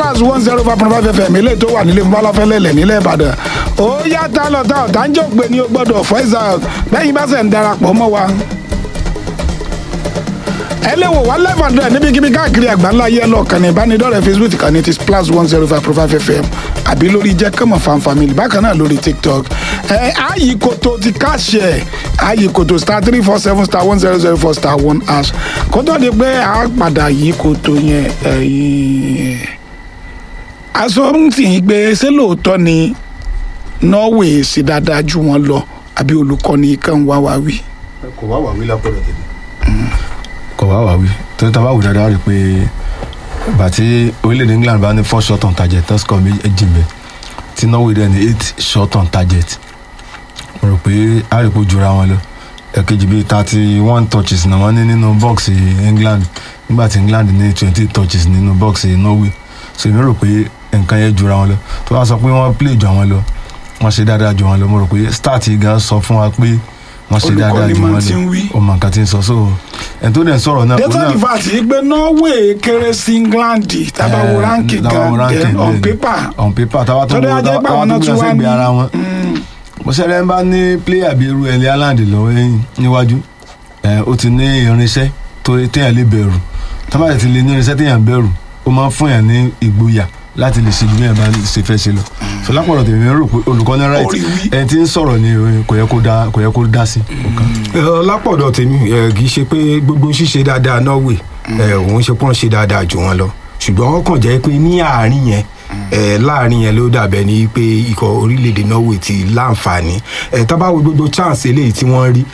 splash one zero five point five fm ilé tó wà nílé fúnbálàfẹ́lẹ́lẹ̀ nílẹ̀ ìbàdàn ó yá tá lọ tá ọ̀tá ń jò pé ní o gbọ́dọ̀ voice out lẹ́yìn bá sẹ̀ ń darapọ̀ mọ́ wa ẹ lè wò wá live and direct níbikíbi káàkiri àgbáńlá yẹ lọ kàn ní ìbánidọ́rẹ̀ẹ́ facebook kan ní ti splash one zero five point five fm àbí lórí jẹ́ kọ́mọ̀ fan family bákan náà lórí tiktok ẹ ààyè kòtò ti káṣẹ ààyè kòtò star three four seven star one zero zero four star one hash kó tó di pé a padà yí kòtò yẹn ẹ̀yìn aṣọ ń tì í pé ṣé lóòótọ́ ni norway sì dáadáa ju wọn lọ àbí olùkọ́ni kan wá wá wí. kò wá wà wí lápọ̀lọ̀ tèmi. kò wá wà wí torí tá a bá wù dáadáa rí i pé ìgbà tí orílẹ̀-èdè england bá ní four shot on target tó score méjì mbẹ́ tí norway dẹ̀ ní eight shot on target mo rò pé a rí i pé ó jura wọn lọ ẹ̀kejì bíi thirty one touches náà wọ́n ní nínú box england nígbà tí england ní twenty touches nínú box norway so èmi rò pé nǹkan yẹn jura wọn lọ tó bá sọ pé wọ́n play jù àwọn lọ wọ́n ṣe dáadáa jù wọn lọ mo rò pé start yìí gan sọ fún wa pé wọ́n ṣe dáadáa Olùkọ́ni jù máa wọn ti ń wí. lọ ọmọ nǹkan tí ń sọ so ẹni tó dẹ̀ ń sọ̀rọ̀ náà òun data náà- the fact yìí pé norway kéré sí england tábà wo Eh, ranking tábà wo gan ranking, then on bẹ́ẹ̀ ni. paper on paper táwa tó Tọ́lá wo ajẹ́ pé táwa àwọn tó náà gbé tún wá ẹsẹ̀ gbé ní- ara wọn mo ṣẹlẹ̀ ń bá ní player bíi irú ẹ̀lẹ́ haaland lọ́wọ́ ẹ̀yìn níwájú ẹ̀, ó ti ní irinṣẹ́ tó téèyàn lè bẹ̀rù tábà ti lè ní irinṣẹ́ téèyàn bẹ̀rù ó máa ń fún yàn ní ìgboyà láti lè ṣe ju bí yàn bá ṣe fẹ́ ṣe lọ so lápọ̀lọ̀ tèmi rò pé olùkọ́ni right Orí wí. ẹni tí ń sọ̀rọ̀ ni eh, kò yẹ kó dá kò yẹ kó dá sí. Ẹ, lápọ̀dọ̀ tèmi ẹ, kì í ṣe pé gbogbo ṣíṣe dáadáa norway ẹ, òun ṣe pọ́n ṣe dáadáa jù wọn lọ ṣùgbọ́n wọ́n kàn jẹ́ pé ní àárín yẹn ẹ, láàárín yẹn ló dàbẹ̀ ní pé ikọ̀ orílẹ̀-èdè norway ti láǹfààní ẹ, tá bá wo gbogbo chance eléyìí tí wọ́n rí